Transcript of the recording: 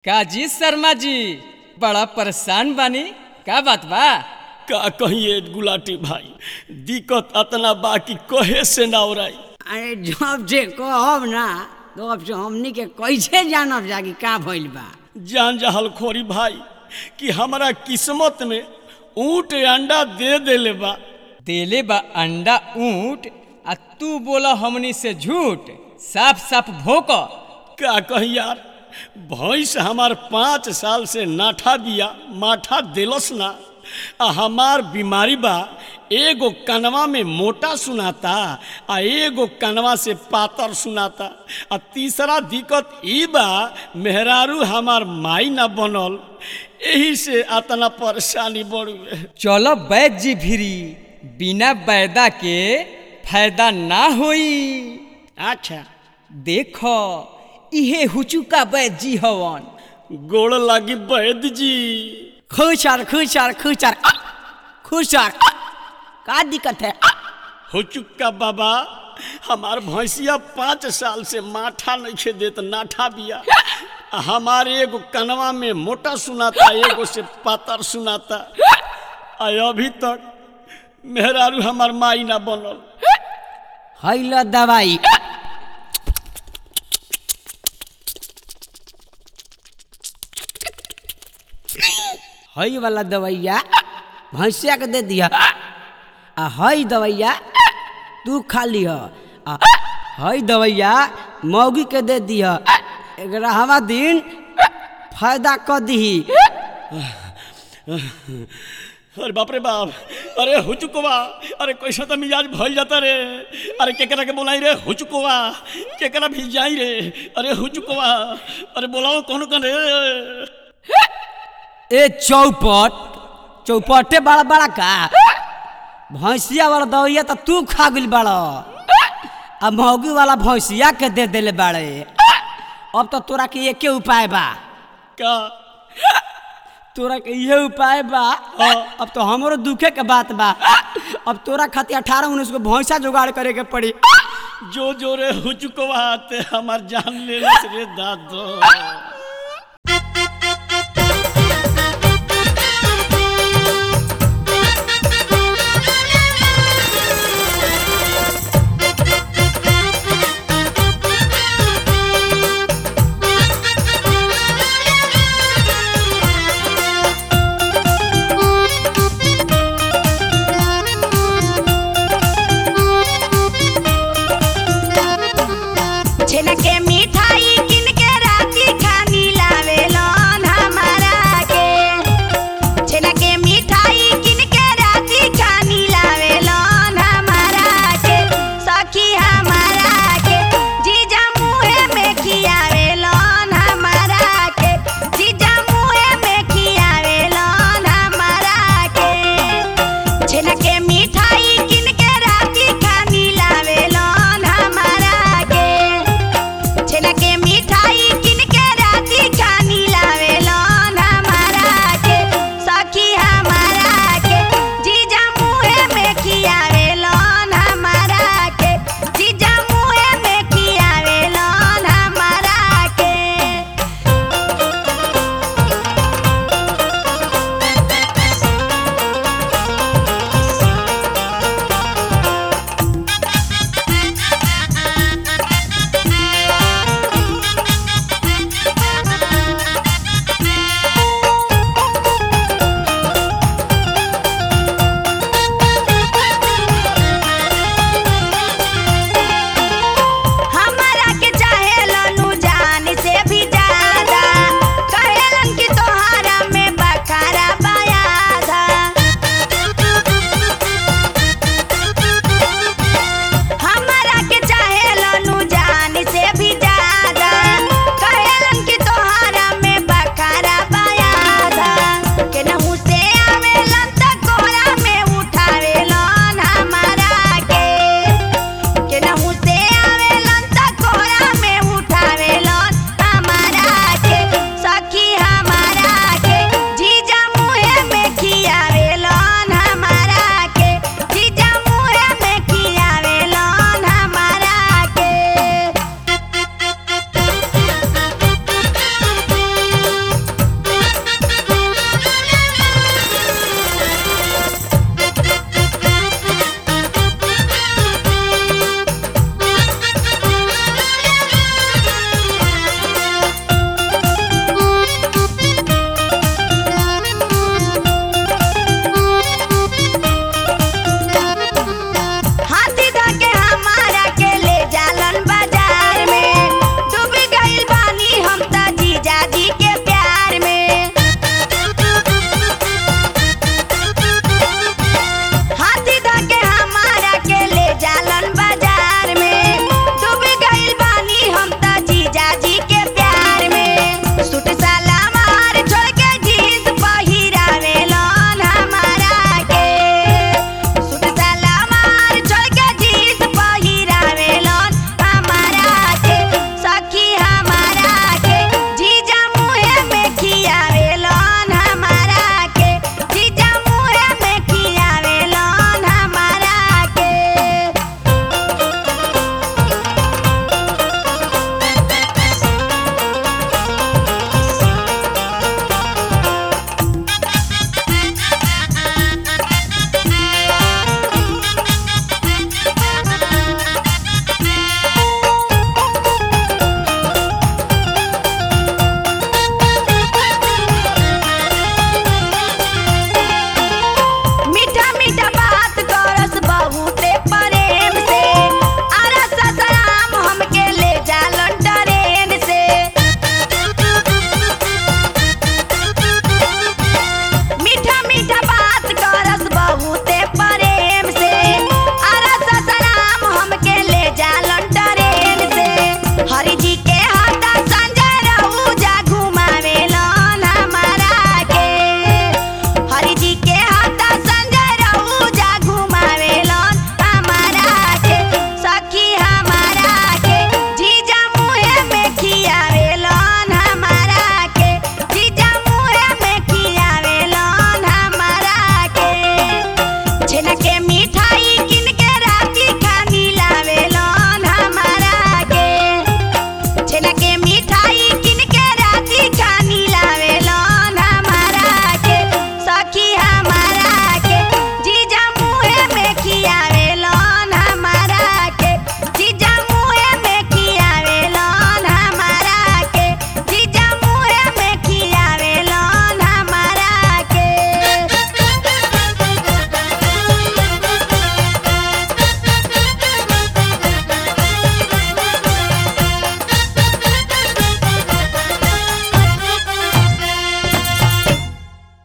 काजी शर्मा जी बड़ा परेशान बानी का बात बा का कहिए गुलाटी भाई दिक्कत अतना बा कि कहे से ना ओराई अरे जब से कहब ना तब से हमनी के कैसे जानब जा कि का भइल बा जान जहल खोरी भाई कि हमारा किस्मत में ऊँट अंडा दे देले बा देले बा अंडा ऊंट आ तू बोला हमनी से झूठ साफ साफ भोक का कही यार भैंस हमार पाँच साल से नाठा बिया माठा देलस ना आ हमार बीमारी बा एगो कनवा में मोटा सुनाता आ एगो कनवा से पातर सुनाता आ तीसरा दिक्कत ई बा मेहरारू हमार माई ना बनल एही से अतना परेशानी बढ़ुए चलो वैद्य जी भिरी बिना बैदा के फायदा ना होई अच्छा देख इहे हुचुका वैद्य जी हवन गोड़ लागी वैद्य जी खुशर खुशर खुशर आ, खुशर आ, का दिक्कत है आ, हो चुका बाबा हमार भैंसिया पाँच साल से माठा नहीं देत नाठा बिया आ हमार एगो कनवा में मोटा सुनाता एगो से पातर सुनाता आ अभी तक मेहरारू हमार माई ना बनल हैल दवाई हई वाला दवैया भैंसिया के दे दिया आ हई दवैया तू खा लिह आ हई दवैया मौगी के दे दिह ग्यारहवा दिन फायदा क दीही अरे बाप रे बाप अरे हुचुकवा अरे कैसे तो मिजाज भइल जाता रे अरे केकरा के बोलाई रे हुचुकवा केकरा भी जाई रे अरे हुचुकवा अरे बोलाओ कौन कौन रे ए चौपट चौपटे बड़ा बड़ा का भैंसिया वाला दवैया तो तू खा गइल बड़ा अब मौगी वाला भैंसिया के दे देले बाड़े अब तो तोरा के एके उपाय बा का तोरा के इहे उपाय बा अब तो हमरो दुखे के बात बा अब तोरा खातिर अठारह उन्नीस को भैंसा जुगाड़ करे के पड़ी जो जो रे हुचुकवा ते हमार जान ले रे दादो